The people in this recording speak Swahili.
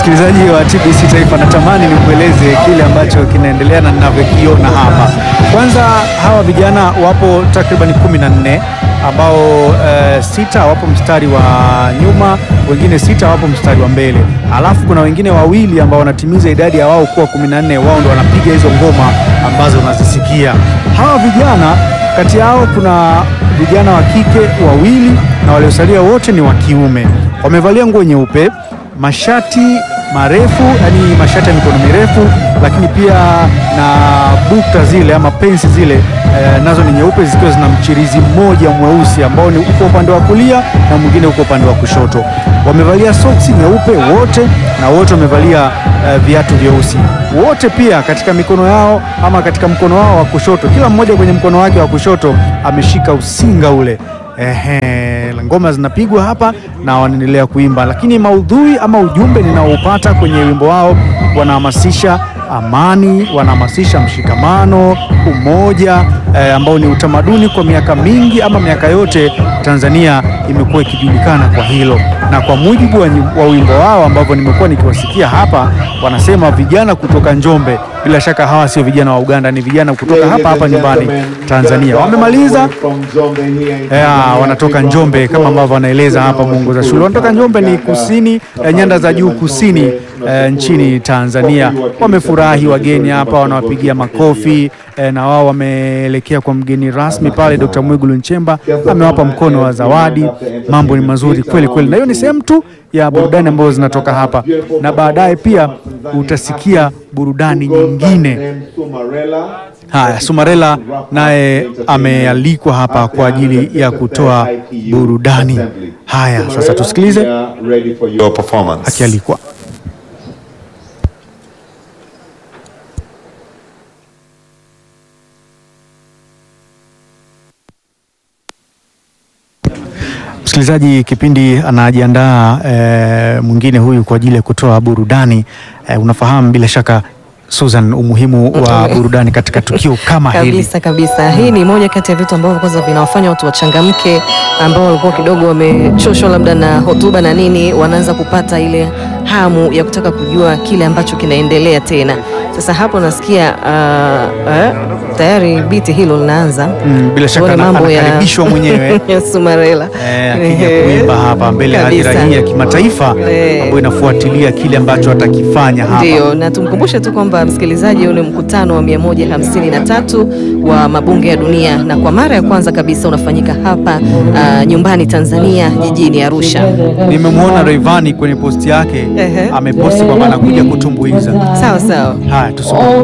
msikilizaji wa TBC Taifa, natamani nikueleze kile ambacho kinaendelea na ninavyokiona hapa. Kwanza hawa vijana wapo takriban kumi na nne ambao uh, sita wapo mstari wa nyuma, wengine sita wapo mstari wa mbele, alafu kuna wengine wawili ambao wanatimiza idadi ya wao kuwa kumi na nne. Wao ndo wanapiga hizo ngoma ambazo unazisikia. Hawa vijana kati yao kuna vijana wa kike wawili na waliosalia wote ni wa kiume. Wamevalia nguo nyeupe, mashati marefu, yani mashati ya mikono mirefu, lakini pia na bukta zile ama pensi zile eh, nazo ni nyeupe zikiwa zina mchirizi mmoja mweusi ambao ni uko upande wa kulia na mwingine uko upande wa kushoto. Wamevalia soksi nyeupe wote na wote wamevalia eh, viatu vyeusi wote. Pia katika mikono yao ama katika mkono wao wa kushoto, kila mmoja kwenye mkono wake wa kushoto ameshika usinga ule. Ehe, ngoma zinapigwa hapa na wanaendelea kuimba, lakini maudhui ama ujumbe ninaoupata kwenye wimbo wao, wanahamasisha amani, wanahamasisha mshikamano, umoja eh, ambao ni utamaduni kwa miaka mingi ama miaka yote Tanzania imekuwa ikijulikana kwa hilo, na kwa mujibu wa, wa wimbo wao ambavyo nimekuwa nikiwasikia hapa, wanasema vijana kutoka Njombe. Bila shaka hawa sio vijana wa Uganda, ni vijana kutoka hapa hapa nyumbani Tanzania. Wamemaliza ya, wanatoka Njombe kama ambavyo wanaeleza hapa mwongoza shule, wanatoka Njombe ni kusini eh, nyanda za juu kusini eh, nchini Tanzania. Wamefurahi wageni hapa, wanawapigia makofi eh, na wao wameelekea kwa mgeni rasmi pale. Dr. Mwigulu Nchemba amewapa mkono wa zawadi. Mambo ni mazuri kweli kweli, na hiyo ni sehemu tu ya burudani ambazo zinatoka hapa, na baadaye pia utasikia burudani nyingine. Haya, Sumarela naye amealikwa hapa kwa ajili ya kutoa burudani. Haya, sasa tusikilize akialikwa. Msikilizaji, kipindi anajiandaa e, mwingine huyu kwa ajili ya kutoa burudani e, unafahamu bila shaka Susan, umuhimu wa burudani katika tukio kama hili. Kabisa kabisa, hii ni moja kati ya vitu ambavyo kwanza vinawafanya watu wachangamke, ambao walikuwa kidogo wamechoshwa labda na hotuba na nini, wanaanza kupata ile hamu ya kutaka kujua kile ambacho kinaendelea tena. Sasa hapo nasikia uh, uh, tayari biti hilo linaanza. Mm, bila shaka Tuone ana- mambo ya- anakaribishwa mwenyewe ya Sumarela Eh, akija kuimba hapa mbele ya hadhira Kabisa. hii ya kimataifa Eh. ambayo inafuatilia kile ambacho atakifanya hapa. Ndio, na tumkumbushe tu kwamba msikilizaji, huu ni mkutano wa 153 wa mabunge ya dunia, na kwa mara ya kwanza kabisa unafanyika hapa uh, nyumbani Tanzania, jijini Arusha. Nimemwona Rayvanny kwenye posti yake Ehe. ameposti kwamba anakuja kutumbuiza. Sawa sawa. Haya, tusome.